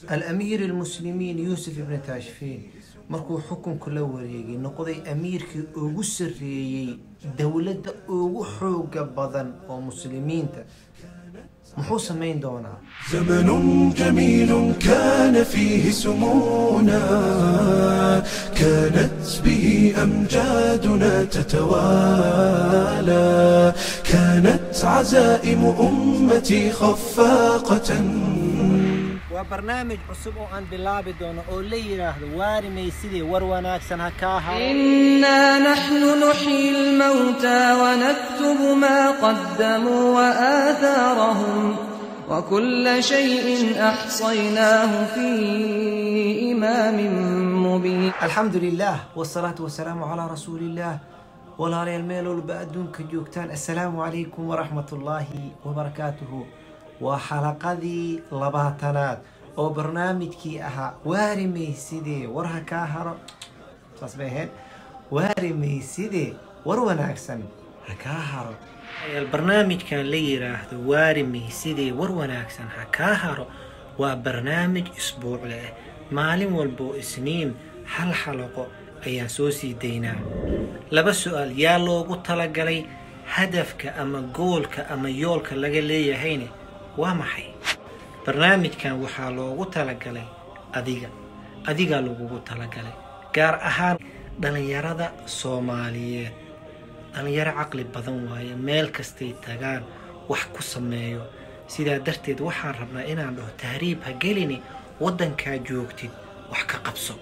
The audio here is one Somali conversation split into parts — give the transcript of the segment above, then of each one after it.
alamiir almuslimiin yuusuf ibni taashfiin markuu xukunku la wareegay noqday amiirkii ugu sarreeyey dowladda ugu xooga badan oo muslimiinta muxuu samayn doonaa زمن جميل كان فيه سمونا كانت به أمجادنا تتوالى كانت عزائم أمتي خفاقة waa barnaamij cusub oo aan bilaabi doono oo la yidhaahdo waari maysidii war wanaagsan ha kaa haro إنا نحن نحيي الموتى ونكتب ما قدموا وآثارهم وكل شيء أحصيناه في إمام مبين alxamdu lilah wsalaatu wasalaamu calaa rasuuliillaah walaalayaal meel walba adduunka joogtaan assalaamu calaykum waraxmat ullaahi wabarakaatuhu waa xalaqadii labaatanaad oo barnaamijkii ahaa waari maysidee war ha kaa haro saas bay ahayd waari maysidee war wanaagsan ha kaa haro barnaamijkan la yiraahdo waari maysidee war wanaagsan ha kaa haro waa barnaamij isbuucle ah maalin walboo isniin hal xalaqo ayaan soo sii daynaa laba su-aal yaa loogu talagalay hadafka ama goolka ama yoolka laga leeyahayne waa maxay barnaamijkan waxaa loogu talagalay adiga adigaa lagugu talagalay gaar ahaan dhallinyarada soomaaliyeed dhallinyaro caqli badan waaye meel kastay tagaan wax ku sameeyo sidaa darteed waxaan rabnaa inaan dhaho tahriib ha gelini waddankaa joogtid wax ka qabso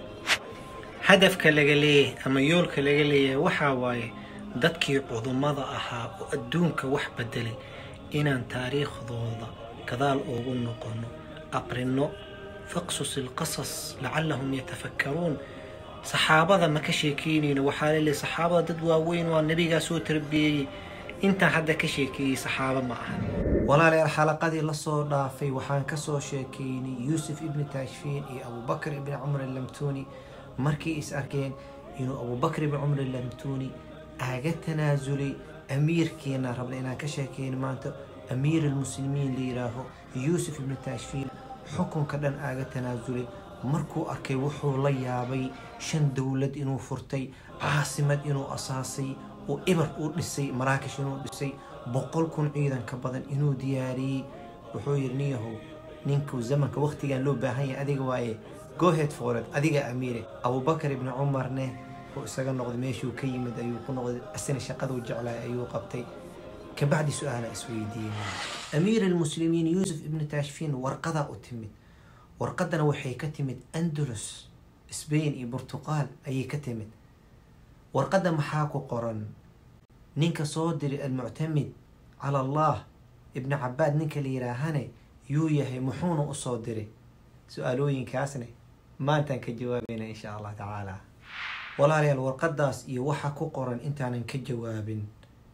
hadafka laga leeyahay ama yoolka laga leeyahay waxaa waaye dadkii cudummada ahaa oo adduunka wax bedelay inaan taariikhdooda gadaal ugu noqono aqrino faqsus ilqasas lacallahum yatafakkaruun saxaabada ma ka sheekeynayno waxaa laleeyahay saxaabada dad waaweyn waa nebigaa soo tarbiyeeyey intaan hadda ka sheekeeyey saxaabo ma ahan walaalayaal xalaqadii lasoo dhaafay waxaan kasoo sheekeynay yuusuf ibni taashfiin iyo abubakr ibni cumar allamtuuni markay is arkeen inuu abubakr ibni cumar allamtuuni aaga tanaasulay amiirkeena rabna inaan ka sheekeyno maanta amiir almuslimiin la yidhaaho yuusuf ibni taashfiin xukunka dhan aaga tanaasulay markuu arkay wuxuu la yaabay shan dowlad inuu furtay caasimad inuu asaasay oo ibar uu dhisay maraakish inuu dhisay boqol kun ciidan ka badan inuu diyaariyey wuxuu yidhi niyahow ninku zamanka waqtigan loo baahan yahay adiga waaye gohead fooled adiga amiire abubakar ibni cumarne oo isaga noqday meeshuu ka yimid ayuu ku noqday asina shaqaduu jeclaay ayuu qabtay kabacdi su-aala isweydiiyey amiir almuslimiin yuusuf ibni taashfiin warqadaa u timid warqadana waxay ka timid andalus sbain iyo burtuqaal ayay ka timid warqadda maxaa ku qoran ninka soo diray almuctamid cala allah ibni cabaad ninka la yidhaahane yuu yahay muxuuna usoo diray su-aalooyinkaasne maantaan ka jawaabayna insha allah tacaala walaalayaal warqadaas iyo waxa ku qoran intaanan ka jawaabin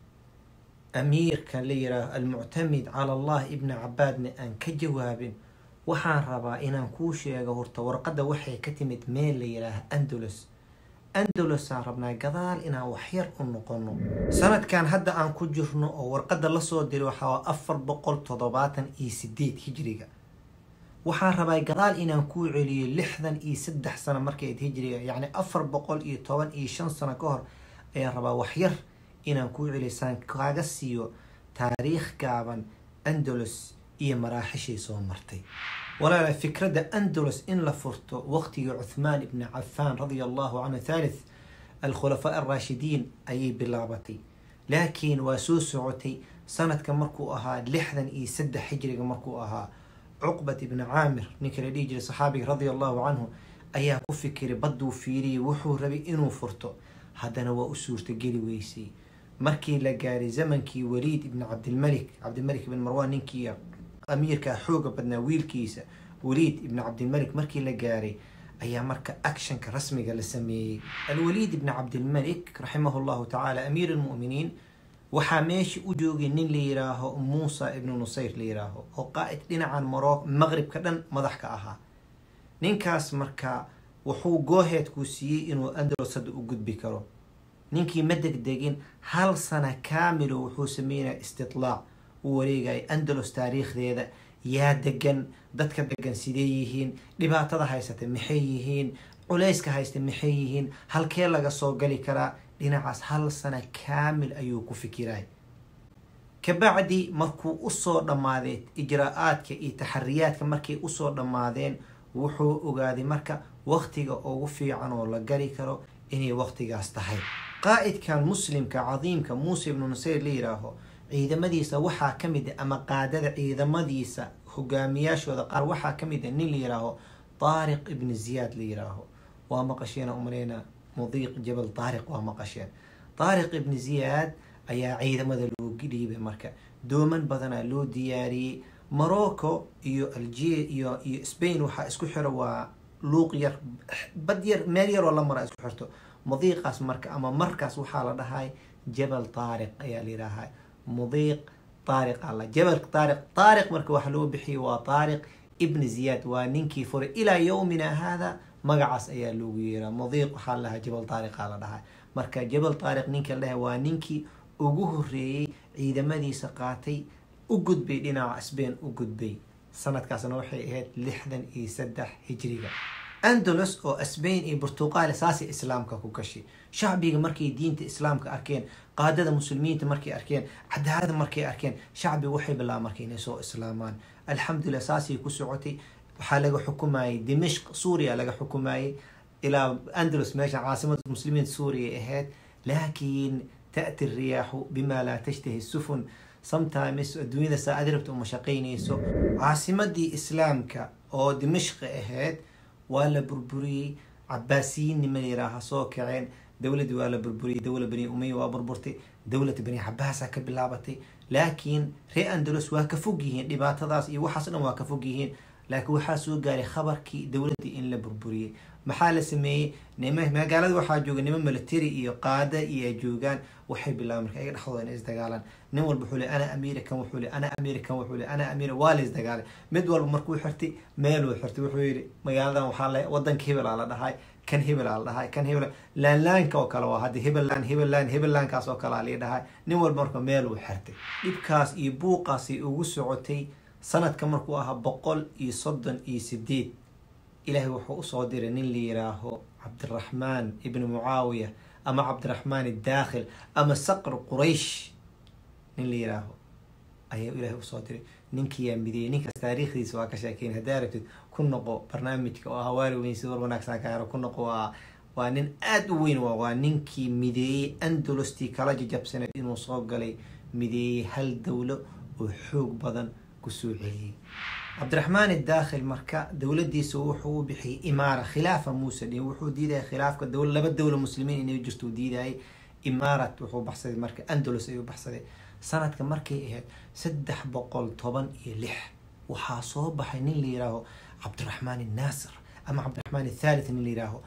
amiirka la yidhaaho almuctamid cala allah ibni cabaadna aan ka jawaabin waxaan rabaa inaan kuu sheego horta warqadda waxay ka timid meel la yidhaaha andalus andalusaan rabnaa gadaal inaan waxyar u noqono sanadkan hadda aan ku jirno oo warqadda lasoo diray waxaa afar boqol toddobaatan iyo sideed hijriga waxaan rabaa gadaal inaan kuu celiyo lixdan iyo saddex sano markayd hijriga yacni afar boqol iyo toban iyo shan sano ka hor ayaan rabaa waxyar inaan kuu celiyo saan kaaga siiyo taariikh gaaban andalus iyo maraaxishii soo martay walaala fikradda andalus in la furto waqtigii cuthmaan ibni cafaan radia allahu canhu thalith alkhulafaa alraashidiin ayay bilaabatay laakiin waa soo socotay sanadka markuu ahaa lixdan iyo saddex hijriga markuu ahaa cuqbat ibni caamir ninka la dhihi jiray saxaabiga radia allahu canhu ayaa ku fikiray badduu fiiriyay wuxuu rabay inuu furto haddana waa u suurtageli weysay markii la gaaray zamankii waliid ibni cabdilmalik cabdilmalik ibn marwan ninkii amiirkaa xooga badnaa wiilkiisa waliid ibni cabdilmalik markii la gaaray ayaa marka actionka rasmiga la sameeyey alwaliid ibni cabdilmalik raximahu llahu tacaala amiir almu'miniin waxaa meesha u joogay nin la yiraaho muusa ibnu nusayr la yiraaho oo qaa'id dhinacan maro maqribka dhan madax ka ahaa ninkaas marka wuxuu gooheedkuu siiyey inuu andalus hadda u gudbi karo ninkii ma degdegin hal sana kaamilo wuxuu sameynaya istitlaac u wareegaya andalus taariikhdeeda yaa degan dadka degan sidee yihiin dhibaatada haysata maxay yihiin culayska haysta maxay yihiin halkee laga soo gali karaa dhinacaas hal sano kaamil ayuu ku fikiray kabacdi markuu usoo dhammaaday ijraa-aadka iyo taxariyaadka markay usoo dhammaadeen wuxuu ogaaday marka waqtiga ugu fiican oo la gari karo inay waqtigaas tahay qaa'idkan muslimka cadiimka muuse ibnu nusayr la yiraaho ciidamadiisa waxaa ka mid a ama qaadada ciidamadiisa hogaamiyaashooda qaar waxaa ka mid a nin la yiraaho taariq ibni ziyaad la yiraaho waa maqasheen umaleyna mudiiq jabal taariq waa maqasheen taariq ibni ziyaad ayaa ciidamada loo dhiibay marka dooman badanaa loo diyaariyey morocco iyo algeria iyo iyo spain waxaa isku xiro waa luuq yar bad yar meel yaroo la mara isku xirto mudiiqaas marka ama markaas waxaa la dhahay jabal taariq ayaa la yidhaahaa mudiiq taariq alla jabal taariq taariq marka waxa loo bixiyay waa taariq ibn ziyaad waa ninkii furay ilaa yowmina hada magacaas ayaa loogu yeeraa mudiiq waxaa la dhahaa jabal taariqa la dhahaa marka jabal taariq ninka la dhahay waa ninkii ugu horeeyey ciidamadiisa qaatay u gudbay dhinaca sbain u gudbay sanadkaasna waxay ahayd lixdan iyo saddex hijriga andalus oo sbain iyo burtuqaal saasay islaamka ku gashay shacbiga markay diinta islaamka arkeen qaadada muslimiinta markay arkeen cadaalada markay arkeen shacbiga waxay bilaaba marka inay soo islaamaan alxamdulilah saasay ku socotay waxaa laga xukumayay dimashq suuriya laga xukumayay ilaa andalus meesha caasimada muslimiinta suuriya ahayd laakiin تأتي الرياح بما لا تشتهي السفن sometimes adduunyada saa aad rabta uma shaqaynayso caasimadii islaamka oo dimashqi ahayd waa la burburiyey cabaasiyiin nima yiraaha soo kaceen dowladii waa la burburiyey dowla bani umaya waa burburtay dowlad bani cabaasa ka bilaabatay laakiin ree andalus waa ka fog yihiin dhibaatadaas iyo waxaas dhan waa ka fog yihiin laakiin waxaa soo gaaray khabarkii dowladdii in la burburiyey maxaa la sameeyey nima magaalada waxaa jooga nimo military iyo qaada iyo ay joogaan waxay bilaabeen marka ayaga dhexdooda inay isdagaalaan nin walba wuxuu le ana american wuxuu le ana american wuxuu le ana ameri waa la isdagaalay mid walba markuu xirtay meeluu xirtay wuxuu yidhi magaaladan waxaa le wadanka hebel aa la dhahay kan hebel aa la dhahay kan hebel laanlaanka oo kale waa hadda hebellaan hebellaan hebellankaas oo kale aa lii dhahay nin walba marka meeluu xirtay dhibkaas iyo buuqaasay ugu socotay sanadka markuu ahaa boqol iyo soddon iyo sideed ilaahay wuxuu usoo diray nin la yiraaho cabdiraxmaan ibni mucaawiya ama cabdiraxmaan idaakhil ama saqr quraysh nin la yiraaho ayaa ilaahay usoo diray ninkiyaa mideeyey ninkaas taariikhdiisa waa ka sheekeyn haddaa rabtid ku noqo barnaamijka oo hawaari weyn si war wanaagsan ka haro ku noqo waa waa nin aada u weyn waa ninkii mideeyey andalustii kala jajabsaneed inuu soo galay mideeyey hal dowlo oo xoog badan kusoo celiyey cabdiraxmaan idaakhil marka dowladiisa wuxuu u bixiyay imaara khilaafa muuse dhin wuxuu diidaya khilaafka dowl laba dowla muslimiin inay jirto diidayay imaarat wuxuu baxsaday marka andalus ayuu baxsaday sanadka markay ahayd saddex boqol toban iyo lix waxaa soo baxay nin la yiraaho cabdiraxmaan innaasir ama cabdiraxmaan athalith nin la yiraaho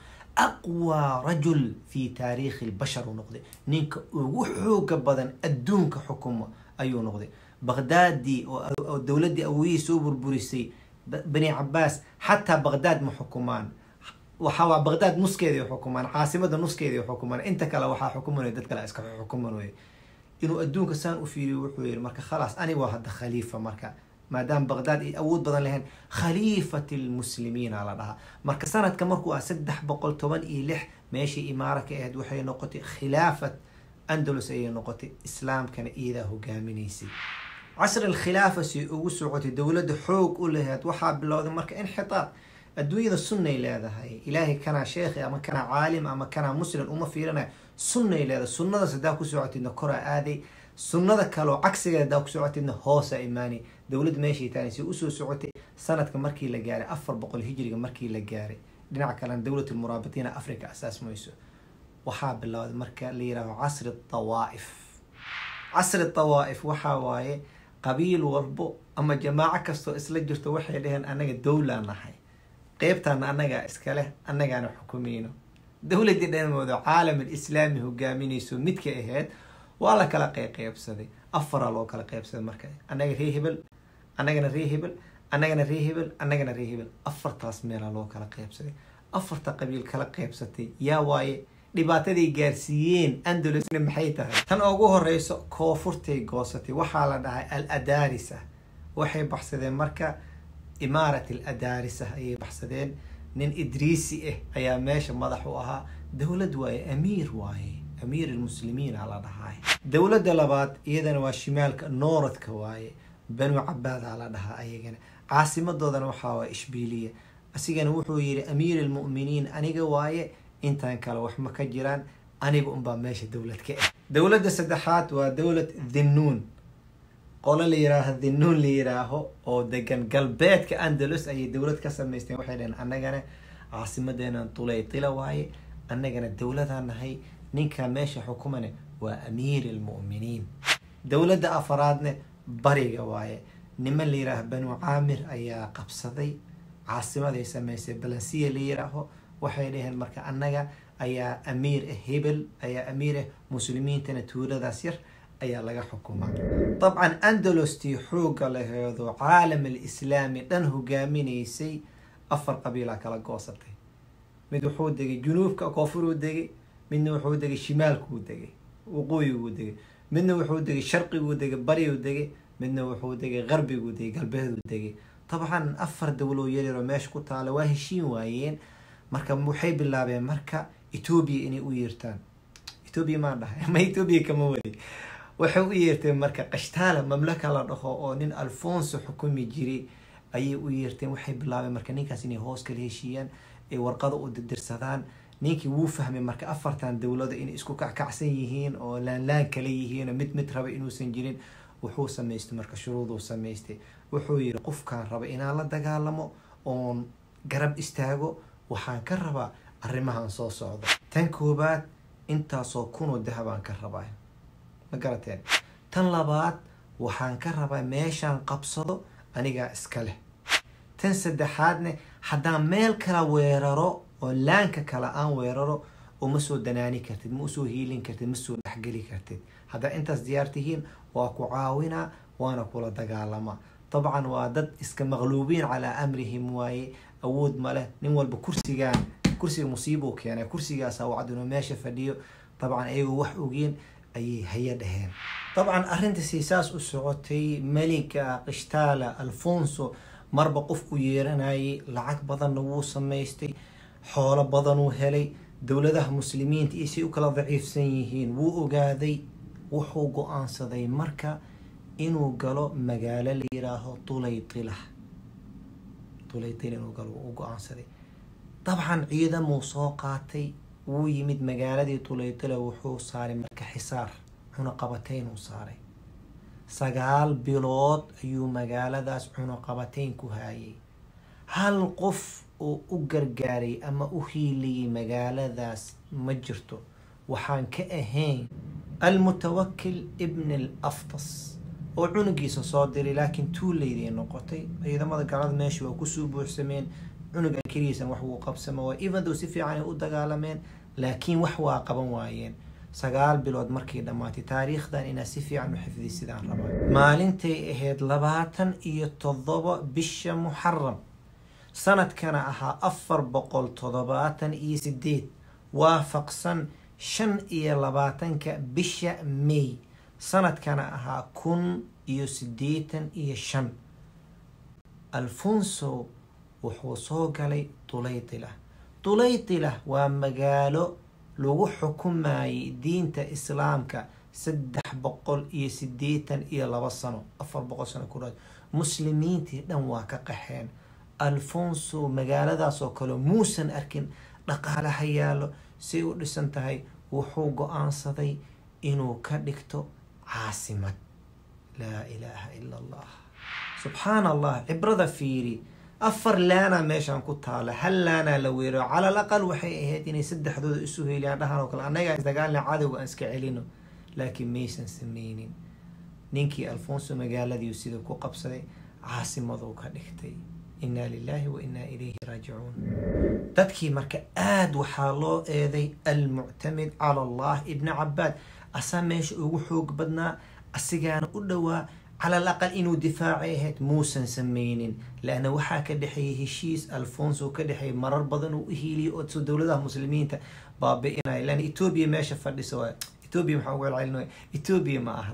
aqwى rajul fi taariikhi lbashar uu noqday ninka ugu xooga badan adduunka xukuma ayuu noqday baqdaadii oo dowladdii awooyihii soo burburisay bani cabaas xataa baqdaad ma xukumaan waxaa baqdaad nuskeeday xukumaan caasimada nuskeeday xukumaan inta kale waxaa xukumanay dad kale iska xukumanay inuu adduunka saan u fiiriyo wuxuu yihi marka khalaas aniga waa hadda khaliifa marka maadaama baqdaad ay awood badan lahayn khaliifat lmuslimiina la dhahaa marka sanadka markuu ah saddex boqol toban iyo lix meeshii imaara ka ahayd waxay noqotay khilaafat andalus ayay noqotay islaamkana iyadaa hogaaminaysay casri alkhilaafa si ugu socotay dowladda xoog u lahayd waxaa bilowday marka inxitaad adduunyada sunnay leedahay ilaahay kanaa sheekhi ama kanaa caalim ama kanaa muslim uma fiirinaya sunnay leedahay sunnadaas haddaa ku socotidna koraa aaday sunnada kaleo cagsigeeda haddaa ku socotidna hoosa imaanay dowladda meeshay taanay si usoo socotay sanadka markii la gaaray afar boqol hijriga markii la gaaray dhinaca kalena dowlat lmuraabitiina africa asaasmayso waxaa bilowday marka la yihaaho casri tawaa'if casri tawaa'if waxaa waaye qabiil walbo ama jamaaco kastoo isla jirto waxay dhaheen anaga dowlaa nahay qeybtaana annagaa iska leh annagaana xukumayno dowladdii dhanmooda caalam alislaami hogaaminayso midka ahayd waa la kala qeyqeybsaday afaraa loo kala qeybsaday marka annaga ree hebel annagana ree hebel annagana ree hebel annagana ree hebel afartaas meelaa loo kala qeybsaday afarta qabiil kala qeybsatay yaa waaye dhibaataday gaarsiiyeen andalusna maxay tahay tan ugu horeyso koonfurtay goosatay waxaa la dhahay al adarisa waxay baxsadeen marka imaarat aladaarisah ayay baxsadeen nin idriisi ah ayaa meesha madax u ahaa dowlad waaye amiir waaye amiir almuslimiin aa la dhahaa dowladda labaad iyadana waa shimaalka nooradka waaye banu cabaad aa la dhahaa ayagana caasimadoodana waxaa waa ishbiiliya asigana wuxuu yidhi amiir almu'miniin aniga waaye intaan kale wax ma ka jiraan aniga unbaa meesha dowlad ka ah dowladda saddexaad waa dowlad dhinnuun qolo la yiraaho dhinnuun la yiraaho oo degan galbeedka andalus ayay dowlad ka samaysteen waxay dhaheen annagana caasimadeena tulaytila waaye annagana dowladaan nahay ninka meesha xukumane waa amiir almu'miniin dowladda afaraadne bariga waaye niman la yiraaho banu caamir ayaa qabsaday caasimaday samaysay balansiya la yiraaho waxay dhaheen marka annaga ayaa amiir ah hebel ayaa amiir ah muslimiintana tuuladaas yar ayaa laga xukumaa dabcan andalostii xoogga laheedo caalam alislaami dhan hogaaminaysay afar qabiilaa kala goosatay mid wuxuu degay junuubka koonfuruu degay midna wuxuu degay shimaalkuu degay waqooyiguu degay midna wuxuu degay sharqiguu degay bariguu degay midna wuxuu degay qarbiguu degay galbeeduu degay dabcan afar dowlow yaryaroo meesha ku taala waa heshiin waayeen marka waxay bilaabeen marka etoobiya inay u yeertaan etoobiya maan dhahay ama etoobiya kama wadi waxay u yeerteen marka kashtaala mamlaka la dhaho oo nin alfonso xukumi jiray ayay u yeerteen waxay bilaabeen marka ninkaas inay hoos kala heshiiyaan ay warqada u dirdirsadaan ninkii wuu fahmay marka afartan dowlada inay isku kackacsan yihiin oo laanlaan kala yihiin oo mid mid raba inuusan jirin wuxuu samaystay marka shuruuduu samaystay wuxuu yidhi qofkaan raba inaan la dagaalamo oon garab istaago waxaan ka rabaa arrimahan soo socda tan koobaad intaasoo kunoo dahabaan ka rabaa ma garateen tan labaad waxaan ka rabaa meeshaan qabsado anigaa iska leh tan saddexaadne haddaan meel kala weeraro oo laanka kale aan weeraro uma soo danaani kartid ma usoo hiilin kartid ma soo dhexgeli kartid haddaa intaas diyaar tihiin waa ku caawinaa waana kula dagaalamaa dabcan waa dad iska maqluubiin calaa amrihim waaye awood ma leh nin walba kursigaan kursiga musiibuu keenay kursigaasa wacd inuu meesha fadhiyo dabcan ayagoo wax ogeen ayay haya dhaheen dabcan arrintaasi saas u socotay meliga kishtaala alfonso marba qof u yeeranayay lacag badanna wuu samaystay xoolo badanuu helay dowladaha muslimiinta iyo say u kala daciifsan yihiin wuu ogaaday wuxuu go-aansaday marka inuu galo magaalo la yiraaho tulaytila tulaytila inuu galo u go-aansaday dabcan ciidamuu soo qaatay wuu yimid magaaladii tulaytila wuxuu saaray marka xisaar cunaqabataynuu saaray sagaal bilood ayuu magaaladaas cunaqabatayn ku haayay hal qof oo u gargaaray ama u hiiliyay magaaladaas ma jirto waxaan ka ahayn almutawakil ibn al aftas oo cunugiisa soo diray laakiin tuulayday noqotay ciidamada gaalada meesha waa kusoo buuxsameen cunugan keligiisan wax wuu qabsama waa evendow si fiican ay u dagaalameen laakiin wax waa qaban waayeen sagaal bilood markay dhammaatay taariikhdan inaad si fiican u xifdiy sidaan rabaa maalintay ahayd labaatan iyo toddoba bisha muxaram sanadkana ahaa afar boqol toddobaatan iyo sideed waafaqsan shan iyo labaatanka bisha may sanadkana ahaa kun iyo siddeetan iyo shan alfonso wuxuu soo galay tulaytila tulaytila waa magaalo lagu xukumayay diinta islaamka saddex boqol iyo siddeetan iyo laba sano afar boqol sano ku dhaad muslimiintii dhan waa ka qaxeen alfonso magaaladaas oo kale muusan arkin dhaqaalaha yaallo say u dhisan tahay wuxuu go-aansaday inuu ka dhigto caasimad laa ilaaha ila allah subxaan allah cibrada fiiri afar laanaa meeshaan ku taala hal laanaa la weero calal aqal waxay ahayd inay saddexdooda isu heeliyaan dhahan oo kale annagaa isdagaalna cadowga aan iska celino laakiin maysan sameynin ninkii alfonso magaaladiiu sida ku qabsaday caasimaduu ka dhigtay inaa lilaahi wa inaa ilayhi raajicuun dadkii marka aada waxaa loo eeday almuctamid cala allah ibni cabaad asaa meesha ugu xoog badnaa asigaana u dhowaa calal aqal inuu difaacay ahayd muusan sameynin laanna waxaa ka dhexeeyay heshiis alfonso ka dhexeeyay marar badan uu u hiiliyay oo so dowladaha muslimiinta baabi-inaya laanna etoobiya meesha fadhisa waa etoobiya maxaa ugu celcelinaya etoobiya ma ahan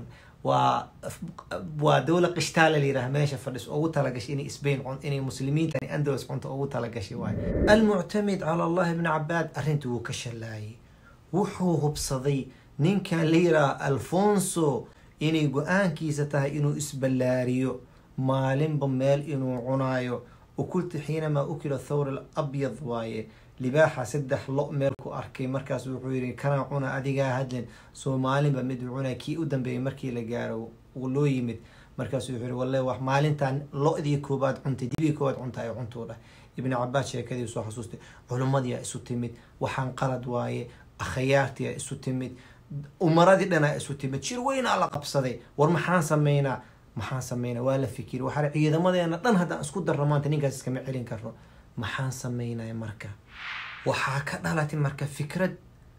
waa waa dowla qishtaale layidhaha meesha fadhiso ugu talagashay inay sbain cun inay muslimiinta andalus cunto ugu talagashay waayo almuctamid cala allahi ibni cabaad arrintii wuu ka shallaayay wuxuu hubsaday ninkan la yidhaaha alfonso inay go-aankiisa tahay inuu isballaariyo maalinba meel inuu cunaayo ukulta xiinamaa ukila thawr alabyad waaye libaaxa saddex lo meel ku arkay markaas wuxuu yihi kanaa cuna adigaa hadlin soomaalinba mid uu cunay kii u dambeeyay markii la gaaro uu loo yimid markaasuu wuxuu yihi walle wax maalintan lo-dii koobaad cuntay dibigii koobaad cunta ay cuntuu dhah ibni cabaas sheekadii soo xasuustay culimmadiia isu timid waxaan qalad waaye akhayaartiia isu timid umaradii dhanaa isu timid shir weynaa la qabsaday war maxaan sameynaa maxaan sameynaa waa la fikiri waxaa ciidamadeena dhan haddaan isku darno maanta ninkaas iskama celin karno maxaan sameynaya marka waxaa ka dhalatay marka fikrad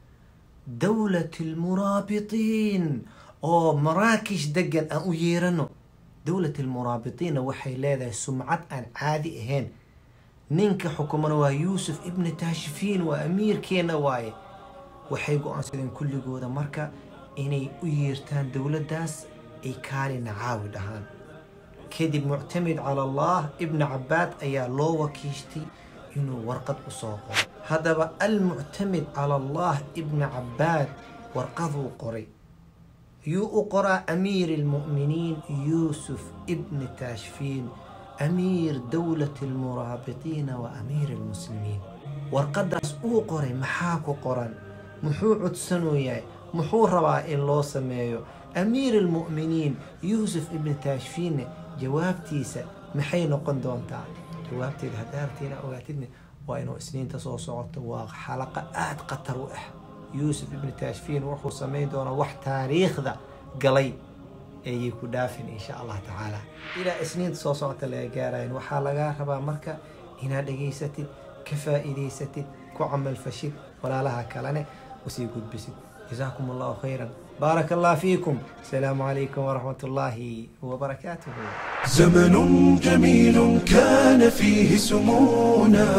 dowlat almuraabitiin oo maraakish degan aan u yeerano dowlat almuraabitiinna waxay leedahay sumcad aan caadi ahayn ninka xukumana waa yuusuf ibni taashfiin waa amiirkeena waaye waxay go-aansadeen kulligooda marka inay u yeertaan dowladdaas ay kaalina caawi dhahaan kadib muctamid cala allah ibni cabaad ayaa loo wakiishtay inuu warqad usoo qoro haddaba almuctamid cala allah ibni cabaad warqaduu qoray yuu u qoraa amiir almu'miniin yuusuf ibni taashfiin amiir dowlati almuraabiqiina wa amiir almuslimiin warqadaas uu qoray maxaa ku qoran muxuu codsanooyahay muxuu rabaa in loo sameeyo amiir almu'miniin yuusuf ibni taashfiinne jawaabtiisa maxay noqon doontaa jawaabteeda haddaartiina ogaatidne waa inuu isniinta soo socoto waa xalaqa aada khatar u ah yuusuf ibni taashfiin wuxuu samayn doonaa wax taariikhda galay ayay ku dhaafin insha allah tacaala ilaa isniinta soo socota laga gaarayan waxaa lagaa rabaa marka inaad dhegaysatid ka faa'iidaysatid ku camalfashid walaalaha kalene usii gudbisid جزاكم الله خيرا بارك الله فيكم السلام عليكم ورحمة الله وبركاته زمن جميل كان فيه سمونا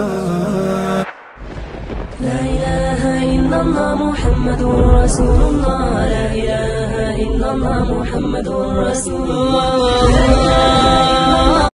لا إله إلا الله محمد رسول الله لا إله إلا الله محمد رسول الله